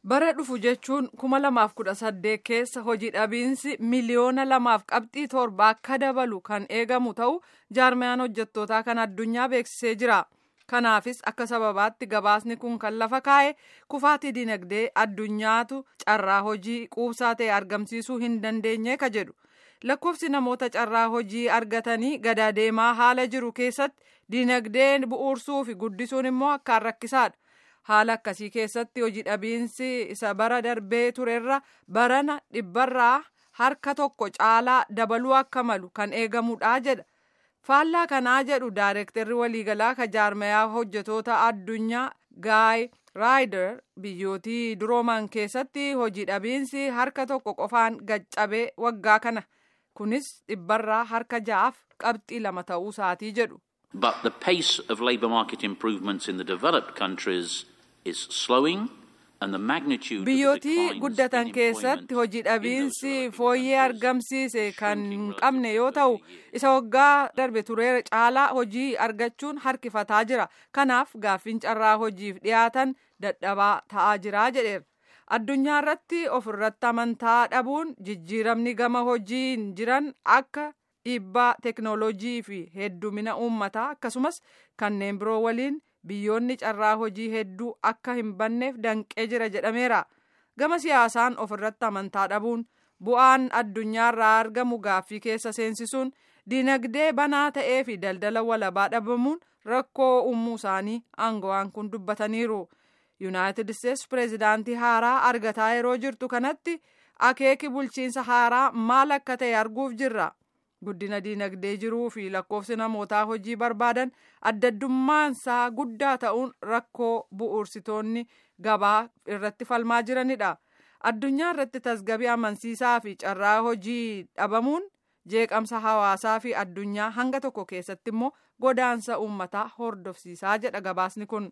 bara dhufu jechuun kuma lamaaf kudha saddeet keessa hojii dhabiinsi miliyoona lamaaf qabxii torba akka dabalu kan eegamu ta'u jaarmayaan hojjettootaa kan addunyaa beeksisee jira. kanaafis akka sababaatti gabaasni kun kan lafa kaa'e kufaatii dinagdee addunyaatu carraa hojii quubsaa ta'e argamsiisuu hin dandeenye ka jedhu lakkoofsi namoota carraa hojii argatanii gada deemaa haala jiru keessatti dinagdeen bu'uursuu fi guddisuun immoo akkaan rakkisaadha. haala akkasii keessatti hojii dhabiinsi isa bara darbee turerra barana dhibbarraa harka tokko caalaa dabaluu akka malu kan eegamudha jedha. faallaa kanaa jedhu daayirektarri waliigalaa ka jaarmayaa hojjetoota addunyaa gaay raayider biyyootii durooman keessatti hojii dhabiinsi harka tokko qofaan gaccabee waggaa kana kunis dhibbarraa harka ja'aaf qabxii lama ta'uu isaatii jedhu. But the pace of labour market improvements in the developed countries is slowing. biyyootii guddatan keessatti hojii dhabiinsi fooyyee argamsiise kan hin qabne yoo ta'u isa waggaa darbe turee caalaa hojii argachuun harkifataa jira kanaaf gaaffiin carraa hojiif dhiyaatan dadhabaa ta'aa jira jedheera addunyaa irratti ofirratti amantaa dhabuun jijjiiramni gama hojiin jiran akka dhiibbaa teknoolojii fi heddumina uummataa akkasumas kanneen biroo waliin biyyoonni carraa hojii hedduu akka hin banneef danqee jira jedhameera gama siyaasaan ofirratti amantaa dhabuun bu'aan addunyaarraa argamu gaaffii keessa seensisuun dinagdee banaa ta'ee fi daldala walabaa dhabamuun rakkoo uumuu isaanii aangawaan kun dubbataniiru yuunaayitid isteetsi pireezidaantii haaraa argataa yeroo jirtu kanatti akeeki bulchiinsa haaraa maal akka ta'e arguuf jirra. guddina diinagdee jiruu fi lakkoofsi namootaa hojii barbaadan addaddummaansaa guddaa ta'uun rakkoo bu'uursitoonni gabaa irratti falmaa jiranidha. addunyaa irratti tasgabii amansiisaa fi carraa hojii dhabamuun jeeqamsa hawaasaa fi addunyaa hanga tokko keessatti immoo godaansa uummataa hordofsiisaa jedha gabaasni kun.